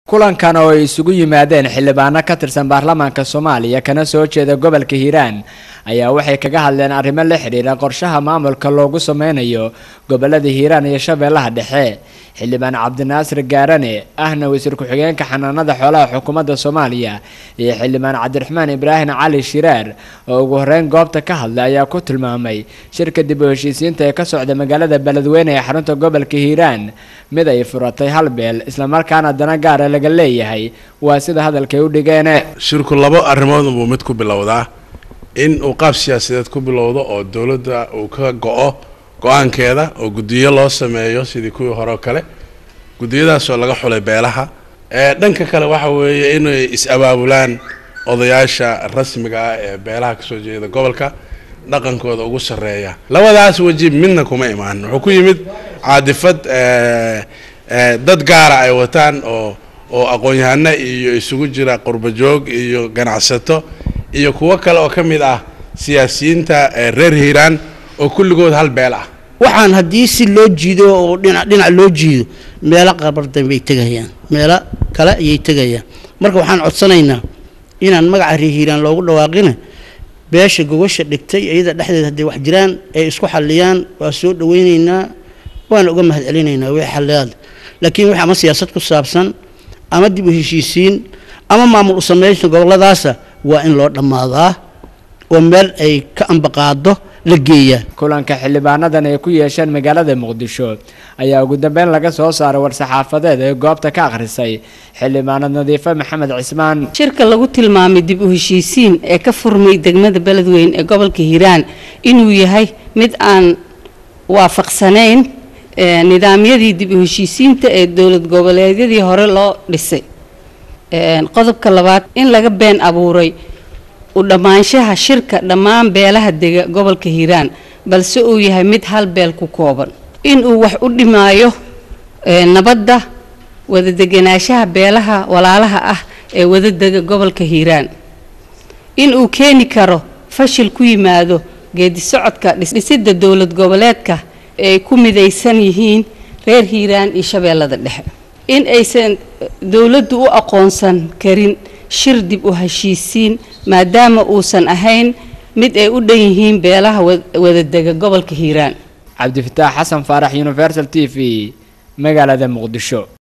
kulankan oo ay isugu yimaadeen xildhibaano ka tirsan baarlamaanka soomaaliya kana soo jeeda gobolka hiiraan ayaa waxay kaga hadleen arrimo la xidhiira qorshaha maamulka loogu sameynayo gobolada hiiraan iyo shabeellaha dhexe xildhibaan cabdinaasir gaarane ahna wasiir ku-xigeenka xanaanada xoolaha xukuumadda soomaaliya iyo xildhibaan cabdiraxmaan ibraahim cali shiraar oo ugu horeyn goobta ka hadlay ayaa ku tilmaamay shirka dib u heshiisiinta ee ka socda magaalada beledweyne ee xarunta gobolka hiiraan mid ay furatay hal beel islamarkaana dana gaara laga leeyahay waa sida hadalkay u dhigeen shirku labo arrimood buu mid ku bilowdaa in uu qaab siyaasadeed ku bilowdo oo dowladda uu ka go-o go-aankeeda oo guddiyo loo sameeyo sidii kuwii hore oo kale guddiyadaasoo laga xulay beelaha ee dhanka kale waxa weeye inay is-abaabulaan odayaasha rasmiga ah ee beelaha kasoo jeeda gobolka dhaqankooda ugu sarreeya labadaas weji midna kuma imaan wuxuu ku yimid caadifad dad gaara ay wataan oo oo aqoon-yahano iyo isugu jira qurbajoog iyo ganacsato iyo kuwo kale oo ka mid ah siyaasiyiinta reer hiiraan oo kulligood hal beel ah waxaan haddii si loo jiido oo dhinac dhinac loo jiido meelo qabardan bay tegayaan meelo kale ayay tegayaan marka waxaan codsanaynaa inaan magaca reer hiiraan loogu dhawaaqina beesha gogosha dhigtay iyada dhexdeed hadday wax jiraan ay isku xalliyaan waa soo dhawaynaynaa waana uga mahad celinaynaa wixii xalliyaad laakiin wixii ama siyaasad ku saabsan ama dib u heshiisiin ama maamul u sameynta goboladaasa waa in loo dhammaadaa oo meel ay ka ambaqaado la geeyaa kulanka xildhibaanadan ay ku yeesheen magaalada muqdisho ayaa ugu dambeyn laga soo saaray war-saxaafadeed ee goobta ka akhrisay xildhibaanad nadiife maxamed cismaan shirka lagu tilmaamay dib u heshiisiin ee ka furmay degmada beledweyne ee gobolka hiiraan inuu yahay mid aan waafaqsanayn nidaamyadii dib u heshiisiinta ee dowlad goboleedyadii hore loo dhisay qodobka labaad in laga been abuuray u dhammaanshaha shirka dhammaan beelaha dega gobolka hiiraan balse uu yahay mid hal beel ku kooban in uu wax u dhimaayo nabadda wadadeganaanshaha beelaha walaalaha ah ee wadadega gobolka hiiraan in uu keeni karo fashil ku yimaado geedi socodka dhisidda dowlad goboleedka ay ku midaysan yihiin reer hiiraan iyo shabeellada dhexe in aysan dowladdu u aqoonsan karin shir dib u heshiisiin maadaama uusan ahayn mid ay u dhan yihiin beelaha wadadega gobolka hiiraan cabdifataax xasan faarax universal t v magaalada muqdisho